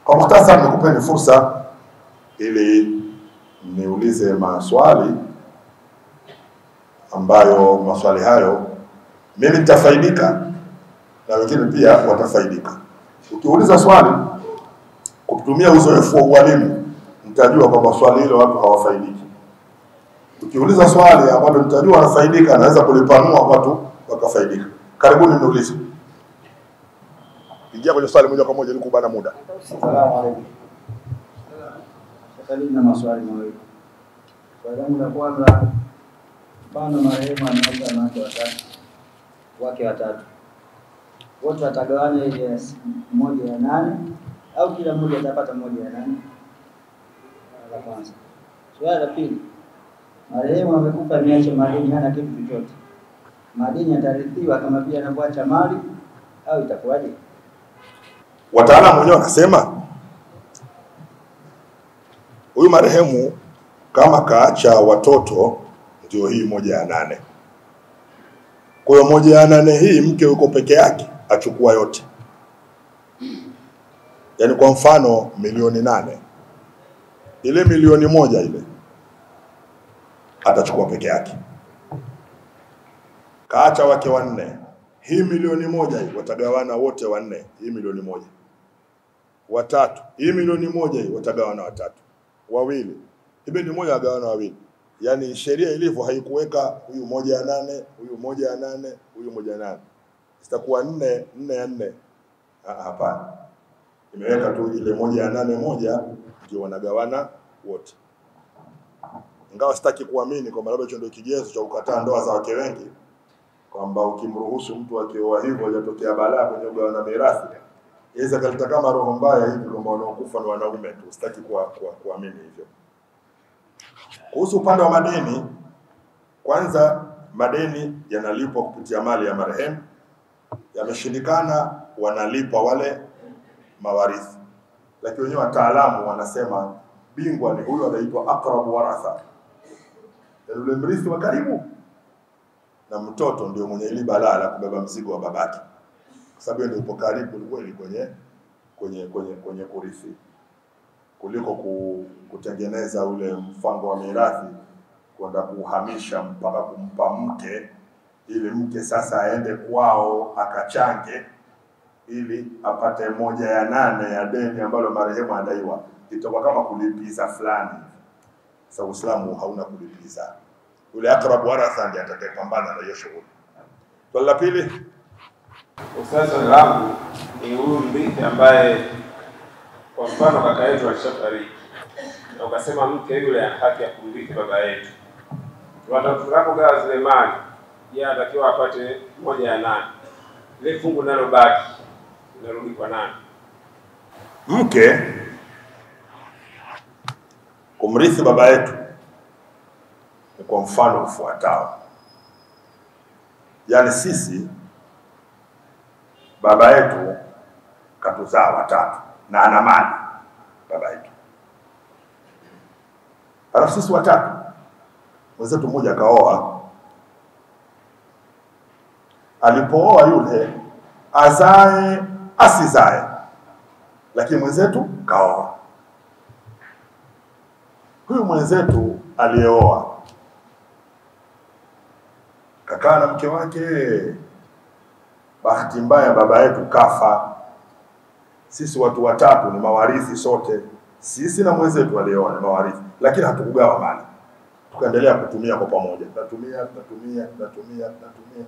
Kwa muhtasari, nikupeni fursa ili niulize maswali ambayo maswali hayo mimi nitafaidika na wengine pia watafaidika. Ukiuliza swali kutumia uzoefu wa ualimu, nitajua kwamba swali hilo watu hawafaidiki. Ukiuliza swali ambalo nitajua wanafaidika, naweza kulipanua watu wakafaidika. Karibuni niulize. Ingia kwenye swali moja kwa moja ili kubana muda. Salamu alaikum. Sasa mimi na maswali mawili. Swali langu la kwanza, mfano marehemu ameacha wanawake watatu, wake watatu, wote watagawanya ile ya s- moja ya nane au kila mmoja atapata moja ya nane? La kwanza. Swali la pili, marehemu amekufa ameacha madeni, hana kitu chochote, madeni yatarithiwa kama vile anavyoacha mali au itakuwaje? Wataalamu wenyewe wanasema huyu marehemu kama kaacha watoto, ndio hii moja ya nane. Kwa hiyo moja ya nane hii mke yuko peke yake, achukua yote. Yaani kwa mfano milioni nane, ile milioni moja ile atachukua peke yake. Kaacha wake wanne, hii milioni moja hii watagawana wote wanne, hii milioni moja watatu, hii milioni moja hii watagawana watatu, wawili, hii milioni moja wagawana wawili. Yaani sheria ilivyo haikuweka huyu moja ya nane, huyu moja ya nane, huyu moja ya nane, zitakuwa nne nne ya nne. Ah, Hapana, imeweka tu ile moja ya nane moja ndio wanagawana wote, ingawa sitaki kuamini kwamba labda hicho ndio kigezo cha kukataa ndoa za wake wengi, kwamba ukimruhusu mtu akioa hivyo hajatokea balaa kwenye kugawana mirathi yaweza kaleta kama roho mbaya hivi kwamba wanaokufa ni wanaume tu. Sitaki kuwa- kuwa- kuamini hivyo. Kuhusu upande wa madeni, kwanza madeni yanalipwa kupitia mali ya marehemu, yameshindikana wanalipa wale mawarithi, lakini wenyewe wataalamu wanasema bingwa ni huyo anaitwa aqrabu waratha, yaani yule mrithi wa karibu, na mtoto ndio mwenye ili balaa la kubeba mzigo wa babake kwa sababu yeye ndio yupo karibu kweli kwenye kwenye kwenye kwenye kurithi kuliko ku, kutengeneza ule mpango wa mirathi kwenda kuhamisha mpaka kumpa mke ili mke sasa aende kwao akachange ili apate moja ya nane ya deni ambalo marehemu adaiwa, itakuwa kama kulipiza fulani. Sasa Uislamu hauna kulipiza, yule akrabu waratha ndiye atakayepambana na hiyo shughuli. Swali la pili, Sasa swali langu ni huyu mrithi ambaye kwa mfano kaka yetu alishafariki na ukasema mke yule ana haki ya kumrithi baba yetu, tunapogawa zile mali, yeye anatakiwa apate moja ya nane, ile fungu linalobaki linarudi kwa nani? mke kumrithi baba yetu ni kwa mfano ufuatao, yaani sisi baba yetu katuzaa watatu na ana mali baba yetu, alafu sisi watatu, mwenzetu mmoja akaoa. Alipooa yule azae asizae, lakini mwenzetu kaoa. Huyu mwenzetu aliyeoa kakaa na mke wake, bahati mbaya baba yetu kafa. Sisi watu watatu ni mawarithi sote, sisi na mwenzetu aliyeoa ni mawarithi, lakini hatukugawa mali, tukaendelea kutumia kwa pamoja, tunatumia tunatumia tunatumia tunatumia.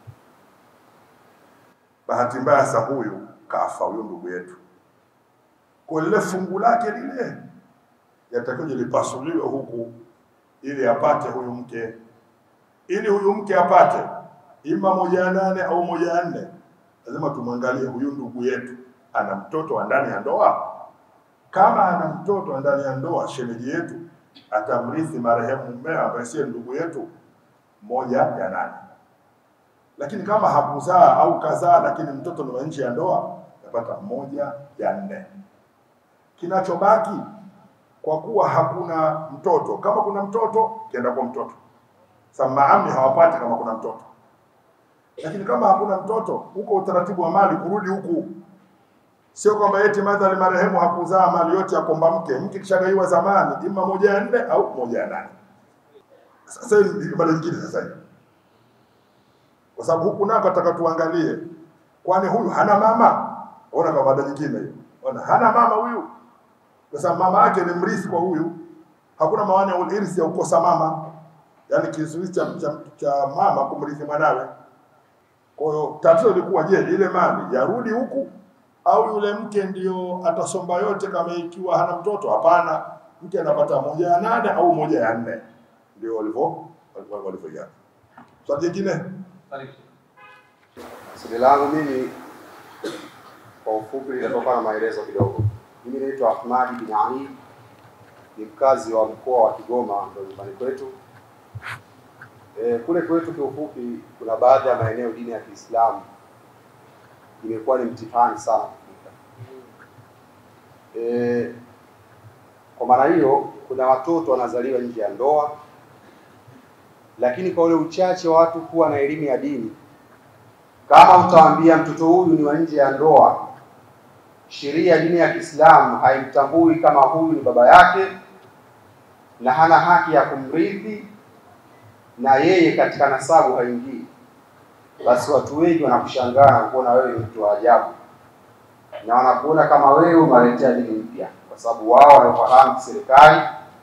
Bahati mbaya sasa huyu kafa, huyu ndugu yetu, kwa lile fungu lake lile yatakiwa lipasuliwe huku ili apate huyu mke, ili huyu mke apate ima moja ya nane au moja ya nne, lazima tumwangalie huyu ndugu yetu ana mtoto wa ndani ya ndoa. Kama ana mtoto wa ndani ya ndoa, shemeji yetu atamrithi marehemu mmea ambaye siye ndugu yetu moja ya nane. Lakini kama hakuzaa au kazaa, lakini mtoto ni wa nje ya ndoa, atapata moja ya nne. Kinachobaki kwa kuwa hakuna mtoto, kama kuna mtoto kienda kwa mtoto. Sasa maami hawapati kama kuna mtoto, lakini kama hakuna mtoto, huko utaratibu wa mali kurudi huku Sio kwamba eti madhali marehemu hakuzaa mali yote ya komba mke, mke kishagaiwa zamani, ima moja ya nne au moja ya nane. Sasa hiyo ni mada nyingine sasa hivi, kwa sababu huku nako nataka tuangalie, kwani huyu hana mama? Ona kama mada nyingine hiyo, ona hana mama huyu, kwa sababu mama yake ni mrithi kwa huyu. Hakuna maana ya irisi ya kukosa mama, yaani kizuizi cha, cha, cha mama kumrithi mwanawe. Kwa hiyo tatizo lilikuwa je, ile mali yarudi huku au yule mke ndio atasomba yote kama ikiwa hana mtoto? Hapana, mke anapata moja ya nane au moja ya nne, ndio walivyo walivyo- walivyoiana. Swali jingine Swali langu mimi kwa ufupi litatoka na maelezo kidogo. Mimi naitwa Ahmadi bin Ali, ni mkazi wa mkoa wa Kigoma, ndio nyumbani kwetu. E, kule kwetu kiufupi, kuna baadhi ya maeneo dini ya Kiislamu imekuwa ni mtihani sana kufika. E, kwa maana hiyo kuna watoto wanazaliwa nje ya ndoa, lakini kwa ule uchache wa watu kuwa na elimu ya dini kama utaambia mtoto huyu ni wa nje ya ndoa, sheria ya dini ya Kiislamu haimtambui kama huyu ni baba yake na hana haki ya kumrithi na yeye katika nasabu haingii, basi watu wengi wanakushangaa na kuona wewe ni mtu wa ajabu, na wanakuona kama wewe umaletea dini mpya, kwa sababu wao wanafahamu serikali,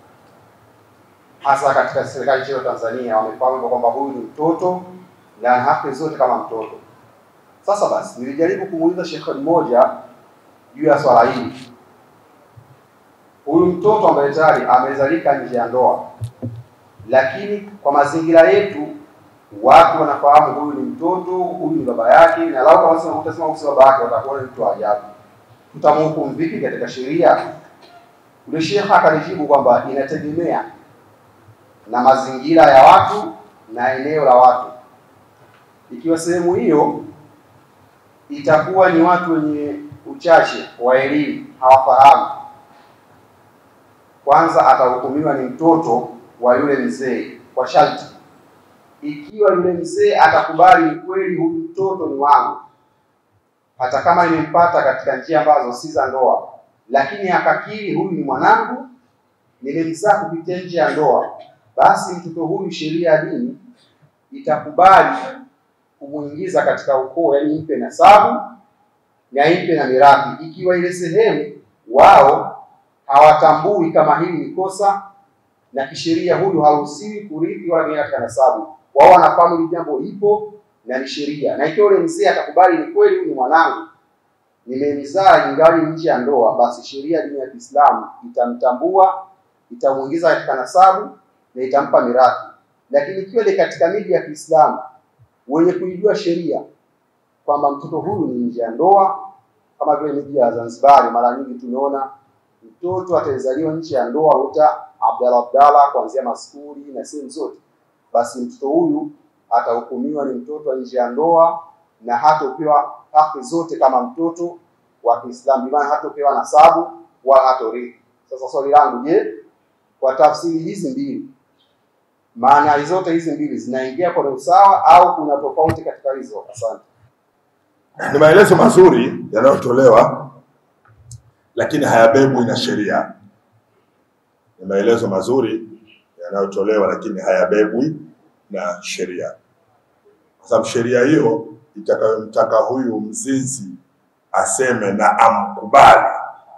hasa katika serikali nchini Tanzania, wamefahamu kwamba huyu ni mtoto na ana haki zote kama mtoto. Sasa basi, nilijaribu kumuuliza shekhe mmoja juu ya swala hili. Huyu mtoto ambaye tayari amezalika nje ya ndoa, lakini kwa mazingira yetu watu wanafahamu huyu ni mtoto, huyu ni baba yake, na lau kama sema utasema huyu si baba yake, watakuwa ni mtu wa ajabu. Tutamhukumu vipi katika sheria? Yule shekhe akanijibu kwamba inategemea na mazingira ya watu na eneo la watu. Ikiwa sehemu hiyo itakuwa ni watu wenye uchache wa elimu hawafahamu, kwanza atahukumiwa ni mtoto wa yule mzee kwa sharti, ikiwa yule mzee atakubali ni kweli huyu mtoto ni wangu, hata kama imempata katika njia ambazo si za ndoa, lakini akakiri huyu ni mwanangu, nimemzaa kupitia nje ya ndoa, basi mtoto huyu sheria ya dini itakubali kumuingiza katika ukoo, yani impe nasabu na impe na mirathi, ikiwa ile sehemu wao hawatambui kama hili ni kosa na kisheria huyu haruhusiwi kurithi wala kuingia katika nasabu. Wao wanafahamu hili jambo lipo na ni sheria, na ikiwa ule mzee atakubali ni kweli huyu ni mwanangu, nimemzaa ingali nje ya ndoa, basi sheria ya dini ya Kiislamu itamtambua, itamuingiza katika nasabu na itampa mirathi. Lakini ikiwa ni katika miji ya Kiislamu wenye kuijua sheria kwamba mtoto huyu ni nje ya ndoa, kama vile miji ya Zanzibar, mara nyingi tumeona mtoto atazaliwa nje ya ndoa uta Abdalla Abdalla kuanzia maskuli na sehemu zote, basi mtoto huyu atahukumiwa ni mtoto wa nje ya ndoa na hatopewa haki zote kama mtoto wa Kiislamu, maana hatopewa nasabu wala hatorithi. Sasa swali langu, je, kwa tafsiri hizi mbili maana zote hizi mbili zinaingia kwenye usawa au kuna tofauti katika hizo? Asante. ni maelezo mazuri yanayotolewa, lakini hayabebwi na sheria. Ni maelezo mazuri yanayotolewa, lakini hayabebwi na sheria, kwa sababu sheria hiyo itakayomtaka huyu mzinzi aseme na amkubali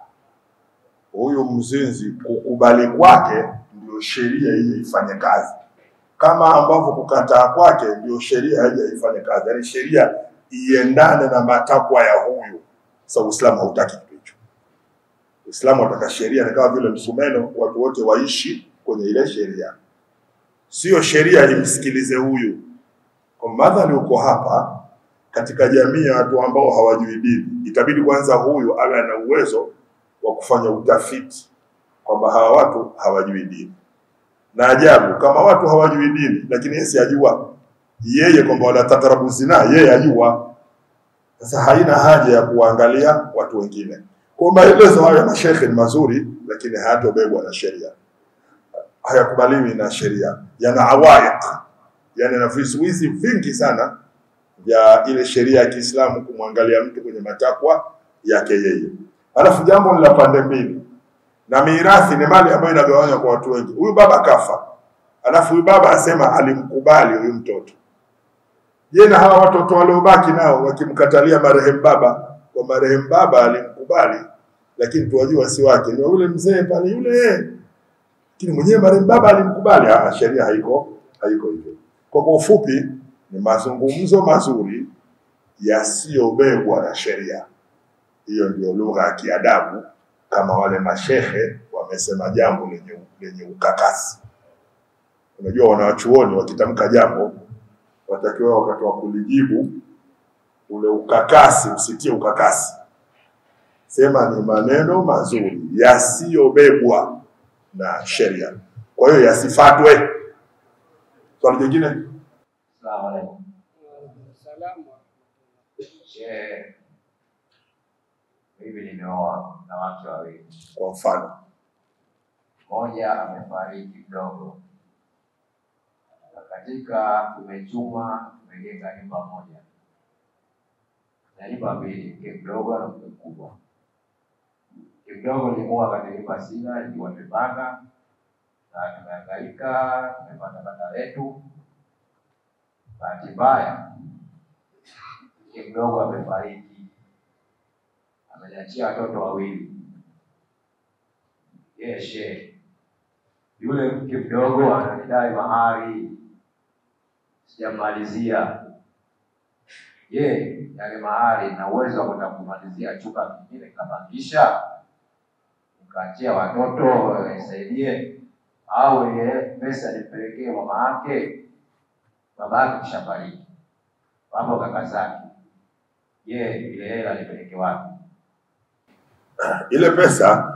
huyu mzinzi, kukubali kwake ndio sheria hiyo ifanye kazi, kama ambavyo kukataa kwake ndio sheria haija ifanye kazi, yaani sheria iendane na matakwa ya huyu. Sasa Uislamu hautaki kitu hicho. Uislamu unataka sheria ni kama vile msumeno, watu wote waishi kwenye ile sheria, sio sheria imsikilize huyu. Kwa madhali uko hapa katika jamii ya watu ambao hawajui dini, itabidi kwanza huyu awe ana uwezo wa kufanya utafiti kwamba hawa watu hawajui dini. Na ajabu kama watu hawajui dini, lakini yeye si ajua yeye kwamba wala tatarabu zina, yeye ajua. Sasa haina haja ya kuangalia watu wengine. Kwa maelezo hayo ya mashekhe ni mazuri, lakini hayatobebwa na sheria, hayakubaliwi na sheria, yana awaiq, yani na vizuizi vingi sana vya ile sheria ya Kiislamu kumwangalia mtu kwenye matakwa yake yeye. Alafu jambo ni la pande mbili, na mirathi ni mali ambayo inagawanywa kwa watu wengi. Huyu baba kafa, alafu huyu baba asema alimkubali huyu mtoto. Je, na hawa watoto waliobaki nao wakimkatalia marehemu baba, kwa marehemu baba alimkubali, lakini tuwajua si wake, ni wa yule mzee pale yule, lakini mwenyewe marehemu baba alimkubali. Ah, sheria haiko haiko hivyo. Kwa kwa ufupi, ni mazungumzo mazuri yasiyobebwa na sheria. Hiyo ndio lugha ya kiadabu, kama wale mashehe wamesema jambo lenye, lenye ukakasi. Unajua, wanawachuoni wakitamka jambo watakiwa wakati wa kulijibu ule ukakasi usitie ukakasi, sema ni maneno mazuri yasiyobebwa na sheria, kwa hiyo yasifatwe. Swali jingine Salamu alaikum. Shehe, mimi nimeoa na wake wawili, kwa mfano mmoja amefariki mdogo, na katika tumechuma tumejenga nyumba moja na nyumba mbili, mke mdogo na mke mkubwa. Mke mdogo nilimwoa katika nyumba sina, nilikuwa nimepanga na tumehangaika, tumepata banda letu. Bahati mbaya mke mdogo amefariki, ameniachia watoto wawili. Yeshe, yule mke mdogo ananidai mahari, sijamalizia. Je, yale mahari na uwezo wa kwenda kumalizia chumba kingine nikapangisha nikaachia watoto wanisaidie, au ye pesa nimpelekee mama yake? Baba yake kishafariki, wapo kaka zake. Je, ile hela nipeleke wapi? ile pesa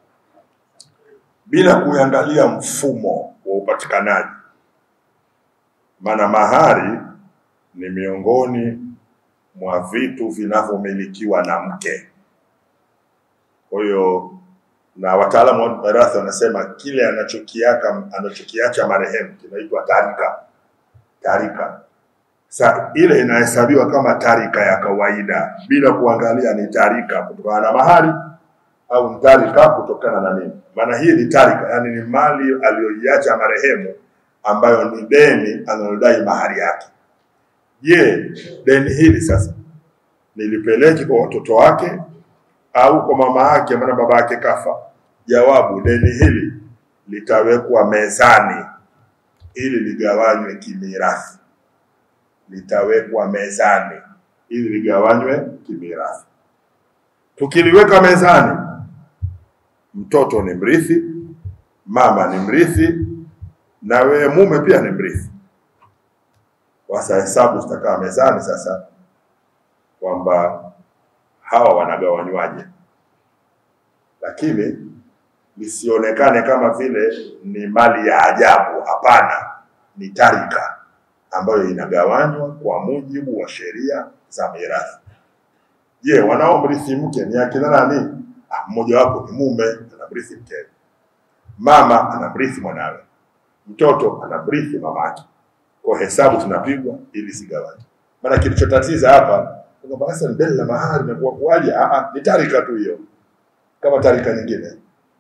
bila kuangalia mfumo wa upatikanaji, maana mahari ni miongoni mwa vitu vinavyomilikiwa na mke. Kwa hiyo na wataalamu wa mirathi wanasema kile anachokiaka anachokiacha marehemu kinaitwa tarika. Tarika sa ile inahesabiwa kama tarika ya kawaida bila kuangalia ni tarika kutokana na mahari au ni tarika kutokana na nini. Maana hii ni tarika, yani ni mali aliyoiacha marehemu ambayo ni deni analodai mahari yake. Je, deni hili sasa nilipeleke kwa watoto wake au kwa mama yake, maana baba yake kafa? Jawabu, deni hili litawekwa mezani ili ligawanywe kimirathi, litawekwa mezani ili ligawanywe kimirathi. Tukiliweka mezani, mtoto ni mrithi, mama ni mrithi, na wewe mume pia ni mrithi. Sasa hesabu zitakaa mezani sasa kwamba hawa wanagawanywaje, lakini lisionekane kama vile ni mali ya ajabu. Hapana, ni tarika ambayo inagawanywa kwa mujibu wa sheria za mirathi. Je, wanaomrithi mke ni akina nani? Ah, mmoja wapo ni mume anamrithi mkewe, mama anamrithi mwanawe, mtoto anamrithi mamake. Kwa hesabu tunapigwa ili sigawanywe. Maana kilichotatiza hapa ni kwamba sasa mbele la mahari na kuwa kuwaje? Ah, ah, ni tarika tu hiyo, kama tarika nyingine.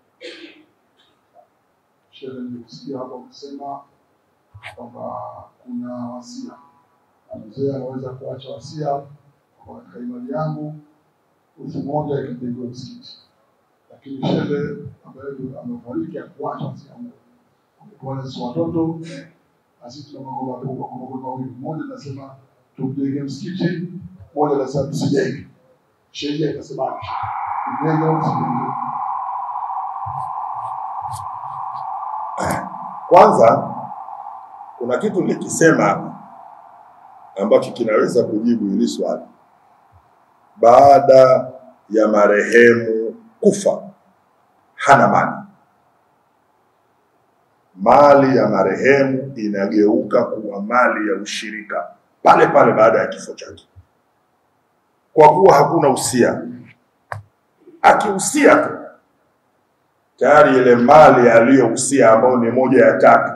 Shehe, nilikusikia hapa ukisema kwamba kuna wasia na mzee anaweza kuacha wasia kwa katika imani yangu wiki moja ikajengwa msikiti, lakini shehe ambaye amefariki akuacha wasia huo, amekuwa na sisi watoto na sisi tuna magoma magoma mawili, mmoja anasema tumjenge msikiti, mmoja anasema tusijenge. Sheria ikasemaje? Tujenge au tusijenge? Kwanza kuna kitu nilikisema hapa ambacho kinaweza kujibu hili swali. Baada ya marehemu kufa, hana mali. Mali ya marehemu inageuka kuwa mali ya ushirika pale pale baada ya kifo chake, kwa kuwa hakuna usia. Akihusia tu tayari ile mali aliyohusia ambayo ni moja ya tatu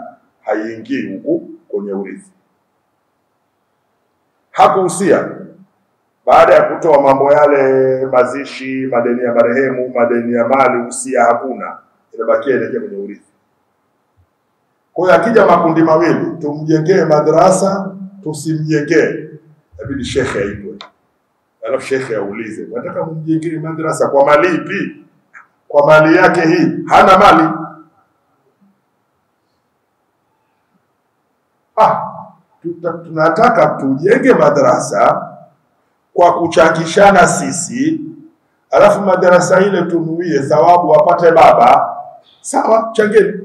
haiingii huku kwenye urithi. Hakuhusia, baada ya kutoa mambo yale, mazishi, madeni ya marehemu, madeni ya mali, usia hakuna, inabakia inaingia kwenye urithi. Kwa hiyo akija makundi mawili, tumjengee madrasa, tusimjengee, inabidi shekhe aitwe, alafu shekhe aulize, nataka mumjengee madrasa kwa mali ipi? Kwa mali yake hii, hana mali ah, tuta, tunataka tujenge madrasa kwa kuchangishana sisi, alafu madarasa ile tunuie thawabu wapate baba. Sawa, changeni.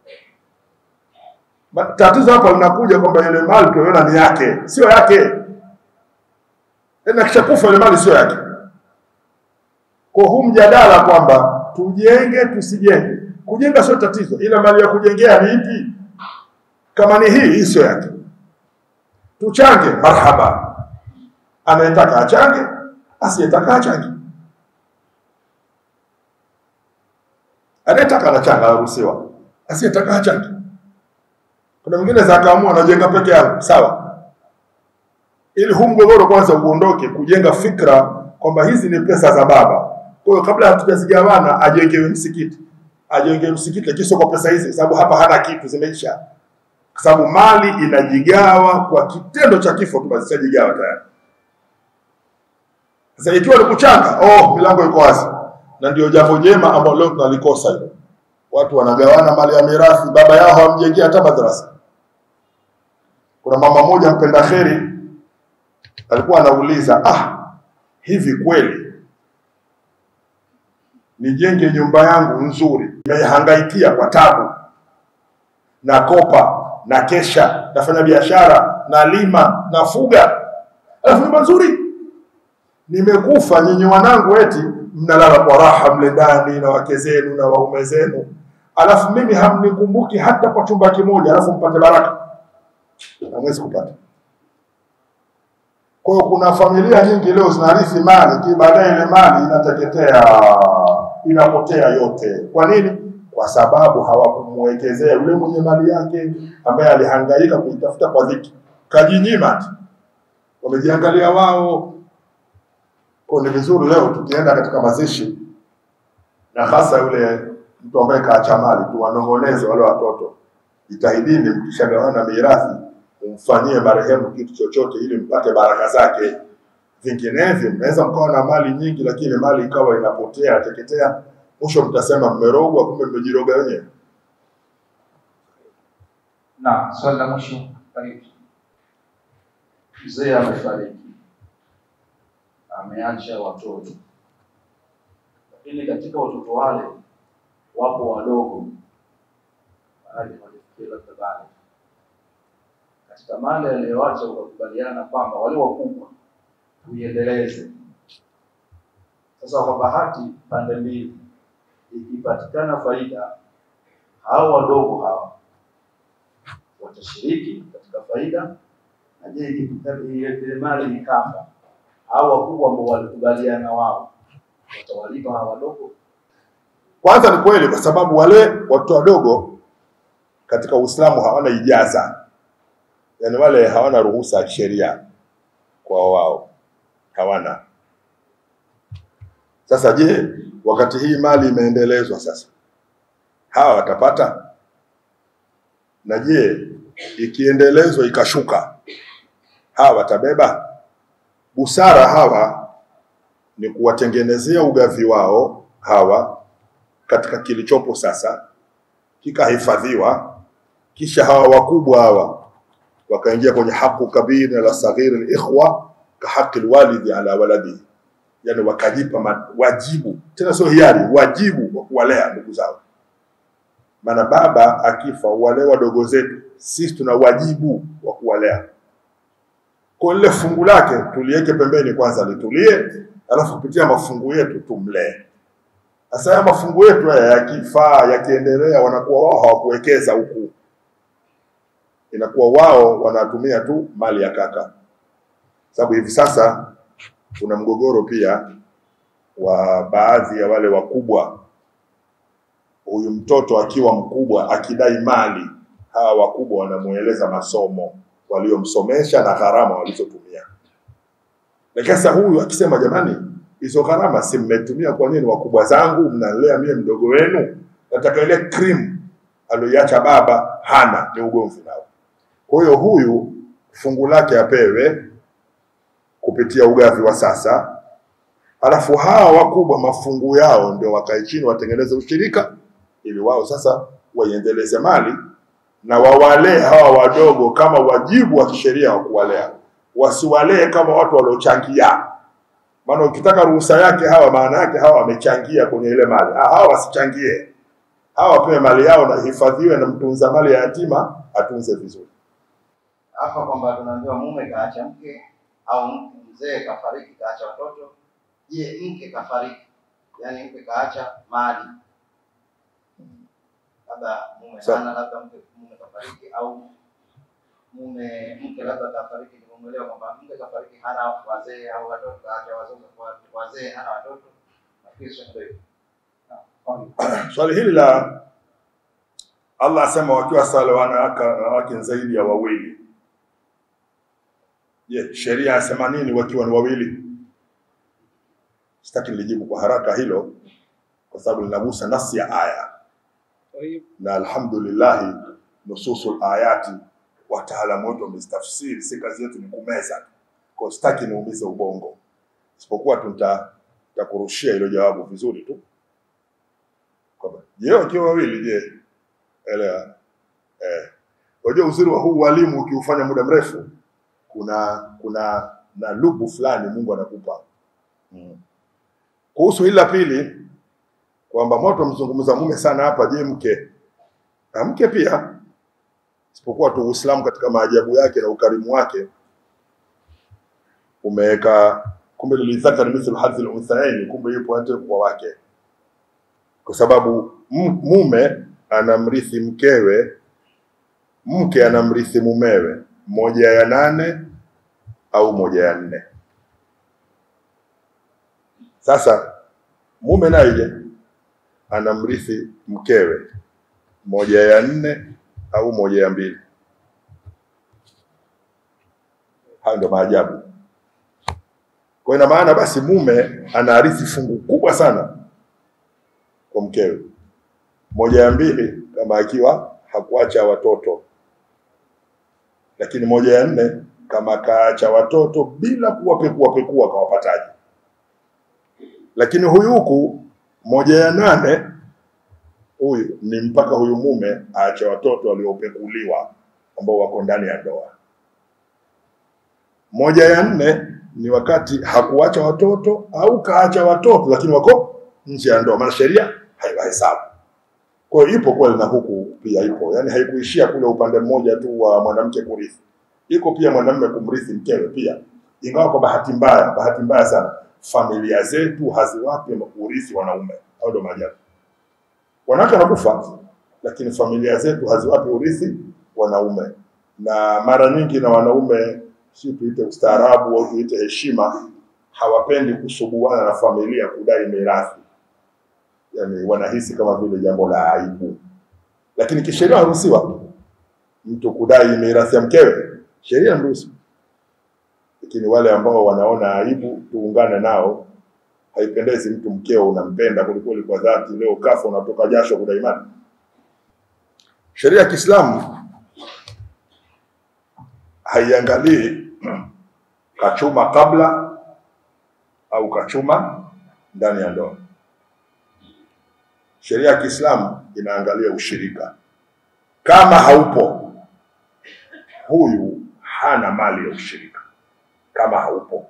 Ma- Tatizo hapa linakuja kwamba ile mali tunaiona ni yake, sio yake. Tena kishakufa ile mali sio yake. Kwa huu mjadala kwamba tujenge tusijenge, kujenga sio tatizo, ila mali ya kujengea ni ipi? Kama ni hii, hii sio yake. Tuchange, marhaba. Anayetaka achange, asiyetaka achange. Anayetaka anachanga, aruhusiwa. Asiyetaka achange. Kuna mwingine za akaamua anajenga peke yake, sawa. Ili huu mgogoro kwanza uondoke, kujenga fikra kwamba hizi ni pesa za baba. Kwa hiyo kabla hatujazigawana, ajengewe msikiti, ajengewe msikiti, lakini sio kwa pesa hizi, sababu hapa hana kitu, zimeisha. Kwa sababu mali inajigawa kwa kitendo cha kifo tu, basi ishajigawa tayari. Sasa ikiwa ni kuchanga, oh, milango iko wazi, na ndio jambo jema ambalo leo tunalikosa hilo. Watu wanagawana mali ya mirathi, baba yao hawamjengea hata madrasa. Kuna mama mmoja mpenda kheri alikuwa anauliza, ah, hivi kweli nijenge nyumba yangu nzuri, nimehangaikia kwa tabu, nakopa, na kesha, nafanya biashara, nalima, nafuga, alafu nyumba nzuri nimekufa, nyinyi wanangu eti mnalala kwa raha mle ndani na wake zenu na waume zenu, alafu mimi hamnikumbuki hata kwa chumba kimoja, alafu mpate baraka, hamwezi kupata. Kwa hiyo kuna familia nyingi leo zinarithi mali, ki baadaye ile mali inateketea, inapotea yote. Kwa nini? Kwa sababu hawakumwekezea yule mwenye mali yake ambaye alihangaika kuitafuta kwa dhiki, kajinyima tu, wamejiangalia wao. Kwa hiyo ni vizuri leo tukienda katika mazishi, na hasa yule mtu ambaye kaacha mali, tuwanong'oneze wale watoto, jitahidini mkishagawana mirathi umfanyie marehemu kitu chochote ili mpate baraka zake. Vinginevyo mnaweza mkawa na mali nyingi, lakini mali ikawa inapotea teketea, mwisho mtasema mmerogwa, kumbe mmejiroga wenyewe. Na swali la mwisho, karibu. Mzee amefariki, ameacha watoto, lakini katika watoto wale wapo wadogo, baadhi hawajafikia labda bale. Katika mali aliyoacha, ukakubaliana kwamba wale wakubwa tuiendeleze. Sasa kwa bahati pande mbili, ikipatikana faida, hao wadogo hawa watashiriki katika faida na je, ikipita- ile mali ikafa, hao wakubwa ambao walikubaliana wao watawalipa hawa wadogo? Kwanza ni kweli, kwa sababu wale watoto wadogo katika Uislamu hawana ijaza, yaani wale hawana ruhusa ya kisheria kwa wao, hawana. Sasa je, wakati hii mali imeendelezwa sasa, hawa watapata? Na je, ikiendelezwa ikashuka, hawa watabeba? Busara hawa ni kuwatengenezea ugavi wao hawa katika kilichopo sasa, kikahifadhiwa, kisha hawa wakubwa hawa wakaingia kwenye haqu kabir la saghir alikhwa ka haqi alwalidi ala waladihi, yani wakajipa ma- wajibu, tena sio hiari, wajibu wa kuwalea ndugu zao. Maana baba akifa, wale wadogo zetu, sisi tuna wajibu wa kuwalea. Kwa lile fungu lake tuliweke pembeni kwanza, litulie, alafu kupitia mafungu yetu tumlee. Sasa haya mafungu yetu haya yakifaa, yakiendelea, wanakuwa wao hawakuwekeza huku, inakuwa wao wanatumia tu mali ya kaka. Sababu hivi sasa kuna mgogoro pia wa baadhi ya wale wakubwa, huyu mtoto akiwa mkubwa akidai mali, hawa wakubwa wanamueleza masomo waliomsomesha na gharama walizotumia. Lakini sasa huyu akisema jamani, hizo gharama si mmetumia kwa nini? Wakubwa zangu mnalea mie mdogo wenu, nataka ile cream aliyoiacha baba hana, ni ugomvi nao. Kwa hiyo huyu fungu lake apewe kupitia ugavi wa sasa, alafu hawa wakubwa mafungu yao ndio wakae chini watengeneze ushirika, ili wao sasa waiendeleze mali na wawalee hawa wadogo kama wajibu wa kisheria wa kuwalea, wasiwalee kama watu waliochangia. Maana ukitaka ruhusa yake hawa, maana yake hawa wamechangia kwenye ile mali. Ah, hawa wasichangie, hawa wapewe mali yao na hifadhiwe, na mtunza mali ya yatima atunze vizuri. hapa kwamba tunaambiwa mume kaacha mke au mke- mzee kafariki kaacha watoto. Je, mke kafariki, yaani mke kaacha mali, labda mume Sa- hana, labda mke mume kafariki, au mume mke labda kafariki, nimemuelewa kwamba mke kafariki hana wazee au watoto, kaacha wazee wazee hana watoto. Nafikiri sio ndio hivyo. Swali hili la Allah asema wakiwa sala wanawake wanawake zaidi ya wawili. Je, sheria yasema nini wakiwa ni wawili? Sitaki nilijibu kwa haraka hilo kwa sababu linagusa nafsi ya aya, na alhamdulillah nususul ayati wataalamu wetu wamezitafsiri, si kazi yetu ni kumeza tu. Kwa hiyo sitaki niumize ubongo, isipokuwa tu nita- nitakurushia hilo jawabu vizuri tu kwamba je, wakiwa wawili, je, elewa eh. Unajua uzuri wa huu walimu ukiufanya muda mrefu, kuna kuna na lubu fulani Mungu anakupa mm. Kuhusu hili la pili kwamba moto wamzungumza mume sana hapa, je, mke na mke pia, isipokuwa tu Uislamu katika maajabu yake na ukarimu wake umeweka kumbe, lilidhakari mithlu hadhi al-unthayaini, kumbe yupo hata kwa wake kwa sababu m- mume anamrithi mkewe, mke anamrithi mumewe, moja ya nane au moja ya nne. Sasa mume naye je, anamrithi mkewe, moja ya nne au moja ya mbili. Hayo ndio maajabu. Kwa ina maana basi mume anaarithi fungu kubwa sana kwa mkewe, moja ya mbili kama akiwa hakuacha watoto, lakini moja ya nne kama kaacha watoto bila kuwapekua pekua kawapataje. Lakini huyu huku moja ya nane huyu ni mpaka huyu mume aache watoto waliopekuliwa ambao wako ndani ya ndoa. Moja ya nne ni wakati hakuacha watoto au kaacha watoto lakini wako nje ya ndoa, maana sheria haiwahesabu. Kwa hiyo ipo kweli na huku pia ipo, yaani haikuishia kule upande mmoja tu wa mwanamke kurithi, iko pia mwanamume kumrithi mkewe pia, ingawa kwa bahati mbaya, bahati mbaya sana familia zetu haziwapi urithi wanaume. Au ndo maajabu, wanawake wanakufa, lakini familia zetu haziwapi urithi wanaume, na mara nyingi na wanaume, si tuite ustaarabu au tuite heshima, hawapendi kusuguana na familia kudai mirathi yani wanahisi kama vile jambo la aibu, lakini kisheria haruhusiwa mtu kudai mirathi ya mkewe, sheria inaruhusu. Lakini wale ambao wanaona aibu, tuungane nao. Haipendezi mtu mkeo unampenda kwelikweli kwa dhati, leo kafa unatoka jasho kudai mali. Sheria ya Kiislamu haiangalii kachuma kabla au kachuma ndani ya ndoa. Sheria ya Kiislamu inaangalia ushirika. Kama haupo, huyu hana mali ya ushirika, kama haupo.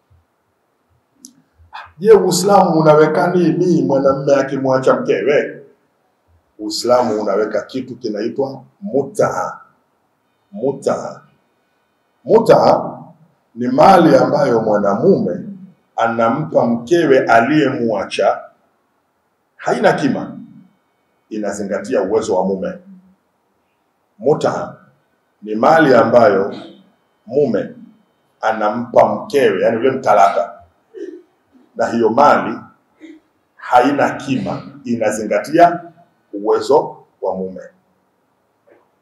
Je, Uislamu unaweka nini mwanamume akimwacha mkewe? Uislamu unaweka kitu kinaitwa mutaa. Mutaa, mutaa ni mali ambayo mwanamume anampa mkewe aliyemwacha haina kima, inazingatia uwezo wa mume. Muta ni mali ambayo mume anampa mkewe, yani yule mtalaka, na hiyo mali haina kima, inazingatia uwezo wa mume.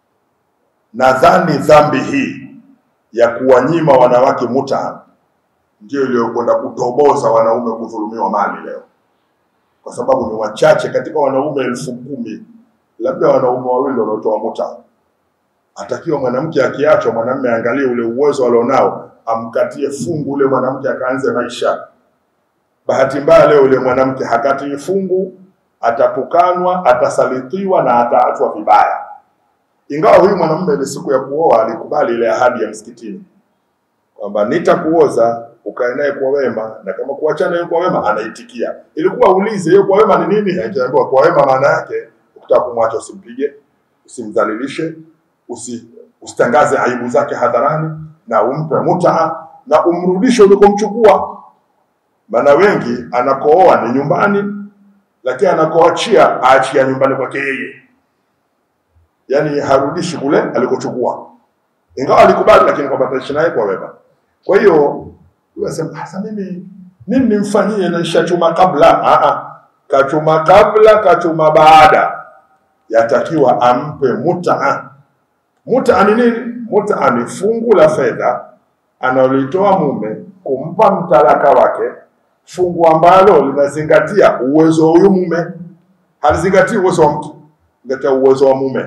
Nadhani dhambi hii ya kuwanyima wanawake muta ndio iliyokwenda kutoboza wanaume kudhulumiwa mali leo, kwa sababu ni wachache katika wanaume elfu kumi labda wanaume wawili wanaotoa muta. Atakiwa mwanamke akiachwa, mwanamume aangalie ule uwezo alionao, amkatie fungu ule mwanamke akaanze maisha. Bahati mbaya leo ule mwanamke hakatii fungu, atatukanwa, atasalitiwa na ataachwa vibaya. Ingawa huyu mwanamume ile siku ya kuoa alikubali ile ahadi ya msikitini kwamba nitakuoza ukae naye kwa wema, na kama kuachana naye kwa wema anaitikia. Ilikuwa ulize hiyo kwa wema ni nini? Akiambiwa kwa wema maana yake ukitaka kumwacha usimpige, usimdhalilishe, usi, usitangaze aibu zake hadharani, na umpe mutaa na umrudishe ulikomchukua. Maana wengi anakooa ni nyumbani, lakini anakoachia aachia nyumbani kwake yeye, yaani harudishi kule alikochukua, ingawa alikubali, lakini kwamba ataishi naye kwa wema. Kwa hiyo unasema sasa, mimi nini nimfanyie? na nishachuma kabla. Ah, ah, kachuma kabla, kachuma baada, yatakiwa ampe mutaa. Mutaa ni nini? Mutaa ni fungu la fedha analolitoa mume kumpa mtalaka wake, fungu ambalo linazingatia uwezo wa huyu mume, halizingatii uwezo wa mtu, zingatia uwezo wa mume.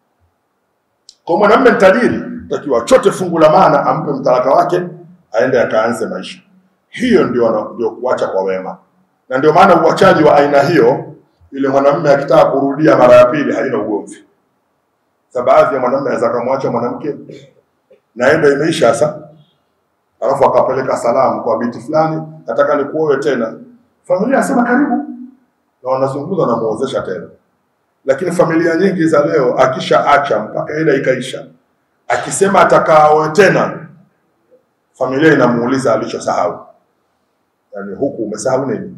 Kwa mwanamume tajiri, takiwa chote fungu la maana ampe mtalaka wake, aende akaanze maisha. Hiyo ndio ndio kuacha kwa wema, na ndio maana uachaji wa aina hiyo, yule mwanamume akitaka kurudia mara ya pili haina ugomvi. Sa baadhi ya mwanamume anaweza akamwacha mwanamke naenda imeisha sasa, alafu akapeleka salamu kwa binti fulani, nataka nikuoe tena. Familia asema karibu, na wanazungumza na muozesha tena. Lakini familia nyingi za leo, akishaacha mpaka ile ikaisha, akisema atakaoe tena, familia inamuuliza alichosahau. Yani huku umesahau nini?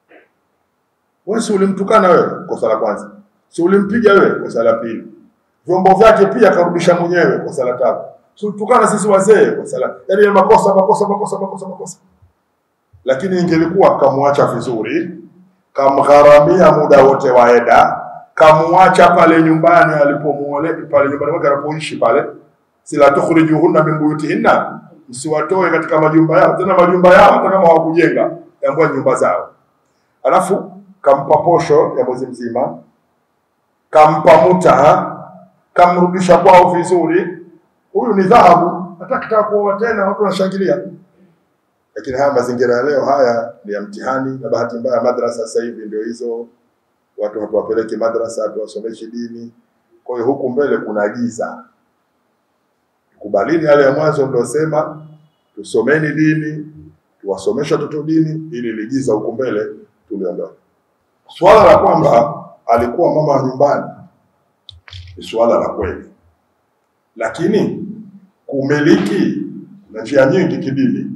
Wewe si ulimtukana wewe, kosa la kwanza. Si ulimpiga wewe, kosa la pili. Vyombo vyake pia karudisha mwenyewe, kosa la tatu. Si ulitukana sisi wazee, kosa la yani ya makosa makosa makosa makosa makosa. Lakini ingelikuwa kamwacha vizuri, kamgharamia muda wote wa eda, kamwacha pale nyumbani alipomuole pale nyumbani mwake anapoishi pale, sila tukhrijuhunna min buyutihinna, msiwatoe katika majumba yao, tena majumba yao hata kama hawakujenga, yambua nyumba zao. Alafu kampa posho ya mwezi mzima, kampa muta, kamrudisha kwao vizuri. Huyu ni dhahabu, hata kitaka kuoa tena watu wanashangilia. Lakini haya mazingira ya leo haya ni ya mtihani, na bahati mbaya madrasa sasa hivi ndio hizo, watu hatuwapeleki madrasa, hatuwasomeshi dini. Kwa hiyo huku mbele kuna giza. Kubalini yale ya mwanzo niliosema, tusomeni dini, tuwasomeshe watoto dini, ili ligiza huku mbele tuliondoe. Swala la kwamba alikuwa mama wa nyumbani ni swala la kweli, lakini kumiliki na njia nyingi kidini.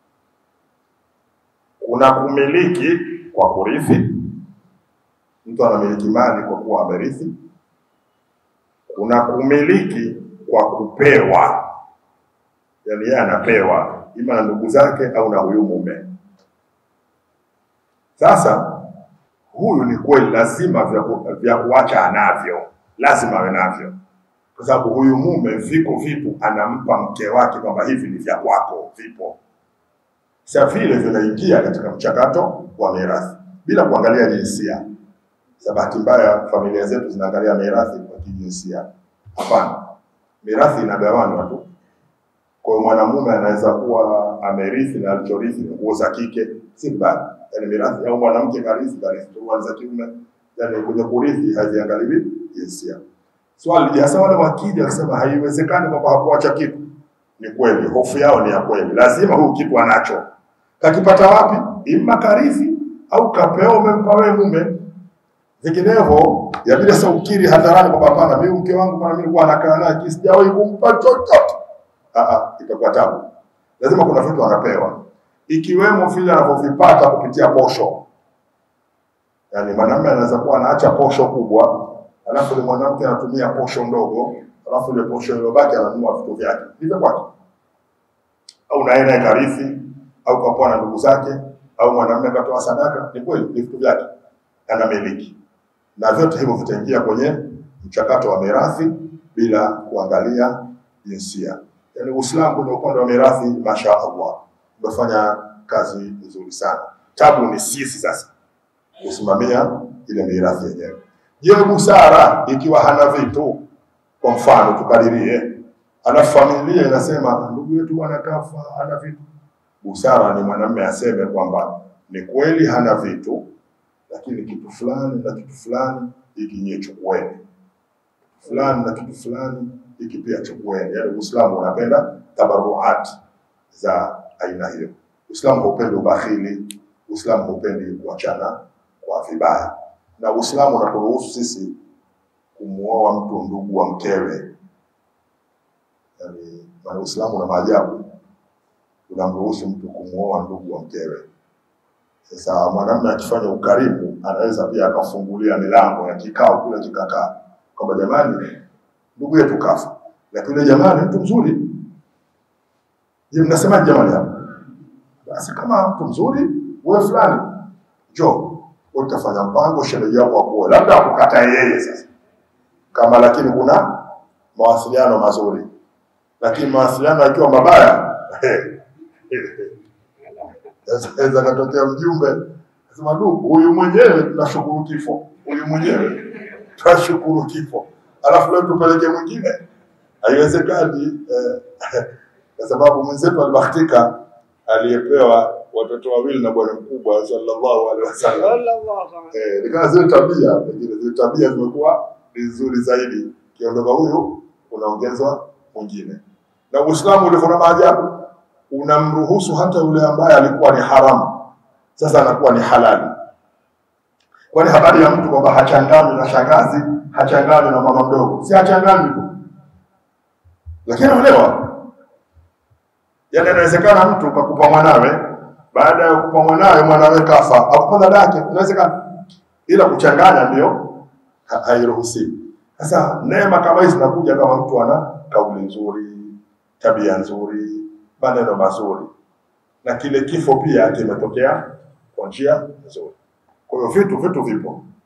Kuna kumiliki kwa kurithi, mtu anamiliki mali kwa kuwa amerithi. Kuna kumiliki kwa kupewa, yaani yeye anapewa ima na ndugu zake au na huyu mume. Sasa huyu ni kweli, lazima vya, ku, vya kuacha anavyo, lazima awe navyo, kwa sababu huyu mume viko vitu anampa mke wake kwamba hivi ni vya kwako, vipo sa vile vinaingia katika mchakato wa mirathi bila kuangalia jinsia. Sa bahati mbaya familia zetu zinaangalia mirathi kwa kijinsia. Hapana, mirathi inagawanwa tu. Kwa hiyo mwanamume anaweza kuwa amerithi na alichorithi ni nguo za kike, si mbaya. Yani mirathi au mwanamke karithi karithi tu za kiume, yani kwenye kurithi haziangaliwi jinsia. Swali je, hasa wale wakija akisema haiwezekani kwamba hakuacha kitu, ni kweli, hofu yao ni ya kweli, lazima huyu kitu anacho. Kakipata wapi? Ima karithi au kapewa, umempa wewe mume. Vinginevyo yabidi sasa ukiri hadharani kwamba hapana, mimi mke wangu bwana, mimi nilikuwa nakaa naye, sijawahi kumpa chochote. Ah ah, itakuwa tabu. Lazima kuna vitu anapewa, ikiwemo vile anavyovipata kupitia posho. Yaani mwanamume anaweza kuwa anaacha posho kubwa, alafu yule mwanamke anatumia posho ndogo, alafu ile posho iliyobaki ananunua vitu vyake hivyo kwake, au naye naye karithi au kapoa na ndugu zake, au mwanamume katoa sadaka. Ni kweli, ni vitu vyake anamiliki, na vyote hivyo vitaingia kwenye mchakato wa mirathi bila kuangalia jinsia. Yaani Uislamu kwenye upande wa mirathi, masha Allah, umefanya kazi nzuri sana. Tabu ni sisi sasa kusimamia ile mirathi yenyewe. Je, busara ikiwa hana vitu? Kwa mfano tukadirie, ana familia inasema ndugu yetu bwana kafa, hana vitu. Busara ni mwanamume aseme kwamba ni kweli hana vitu, lakini kitu fulani na kitu fulani hiki nyie chukueni, fulani na kitu fulani hiki pia chukueni. Yaani Uislamu unapenda tabaruat za aina hiyo. Uislamu haupendi ubakhili, Uislamu haupendi kuachana kwa vibaya, na Uislamu unaturuhusu sisi kumuoa mtu ndugu wa mkewe. Yani, maana Uislamu una maajabu, unamruhusu mtu kumuoa ndugu wa mkewe. Sasa mwanamume akifanya ukarimu, anaweza pia akafungulia milango ya kikao kile kikakaa, kwamba jamani, ndugu yetu kafa, lakini yule jamani, mtu mzuri. Je, mnasemaje jamani hapa? Basi kama mtu mzuri, wewe fulani, njoo wewe, utafanya mpango, shemeji yako akuoe, labda akukatae yeye sasa, kama lakini kuna mawasiliano mazuri, lakini mawasiliano yakiwa mabaya Sasa katokea mjumbe nasema, du, huyu mwenyewe tunashukuru kifo, huyu mwenyewe tunashukuru kifo, alafu leo tupeleke mwingine, haiwezekani eh, kwa sababu mwenzetu alibahatika aliyepewa watoto wawili na bwana mkubwa sallallahu alaihi wasallam. Eh, nikawa zile tabia pengine zile tabia zimekuwa ni nzuri zaidi, kiondoka huyu unaongezwa mwingine, na Uislamu ulivyo na maajabu unamruhusu hata yule ambaye alikuwa ni haramu, sasa anakuwa ni halali. Kwani habari ya mtu kwamba hachanganywi na shangazi, hachanganywi na mama mdogo, si hachanganywi tu, lakini anaolewa. Yaani inawezekana mtu kakupa mwanawe, baada ya kupa mwanawe, mwanawe kafa, akupa dada yake, inawezekana, ila kuchanganya ndio ha- hairuhusiwi. Sasa neema kama hizi zinakuja kama mtu ana kauli nzuri, tabia nzuri, maneno mazuri, na kile kifo pia kimetokea kwa njia nzuri. Kwa hiyo vitu vitu vipo,